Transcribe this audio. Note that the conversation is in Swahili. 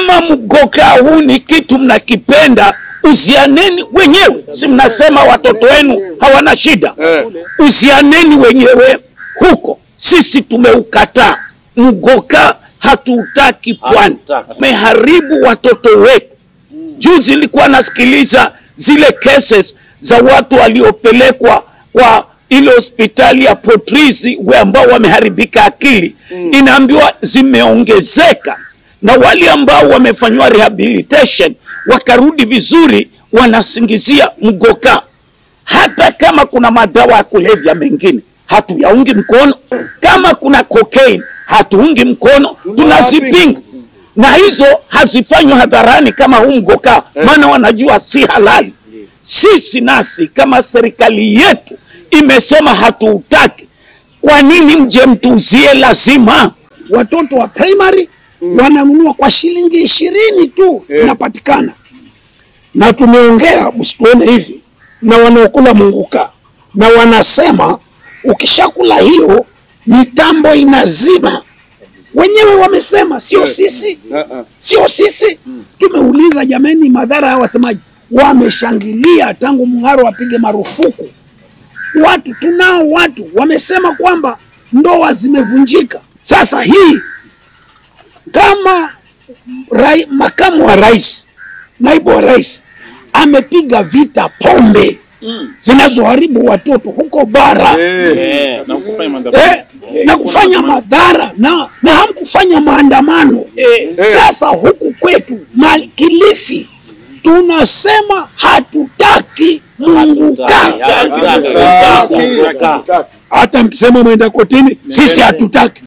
kama mgoka huu ni kitu mnakipenda, uzianeni wenyewe. Si mnasema watoto wenu hawana shida? Uzianeni wenyewe huko. Sisi tumeukataa mgoka, hatuutaki pwani, meharibu watoto wetu. Juzi nilikuwa nasikiliza zile cases za watu waliopelekwa kwa ile hospitali ya Potrisi we ambao wameharibika akili mm. Inaambiwa zimeongezeka na wale ambao wamefanyiwa rehabilitation wakarudi vizuri, wanasingizia mgoka. Hata kama kuna madawa ya kulevya mengine hatuyaungi mkono, kama kuna cocaine hatuungi mkono, tunazipinga na hizo hazifanywi hadharani kama huu mgoka, maana wanajua si halali. Sisi nasi kama serikali yetu imesema hatuutaki, kwa nini mje mtuuzie? Lazima watoto wa primary wananunua kwa shilingi ishirini tu inapatikana, na tumeongea msituone hivi na wanaokula munguka, na wanasema ukishakula hiyo mitambo inazima. Wenyewe wamesema, sio sisi, sio sisi. Tumeuliza jameni, madhara haya wasemaji, wameshangilia tangu Mng'aro apige marufuku watu tunao watu wamesema kwamba ndoa zimevunjika. Sasa hii kama rai, makamu wa rais, naibu wa rais amepiga vita pombe zinazoharibu watoto huko bara Eh, na kufanya maandamano. eh, na kufanya madhara na, na hamkufanya maandamano sasa huku kwetu Ma- Kilifi tunasema hatutaki munguka hata mkisema mwenda kotini sisi hatutaki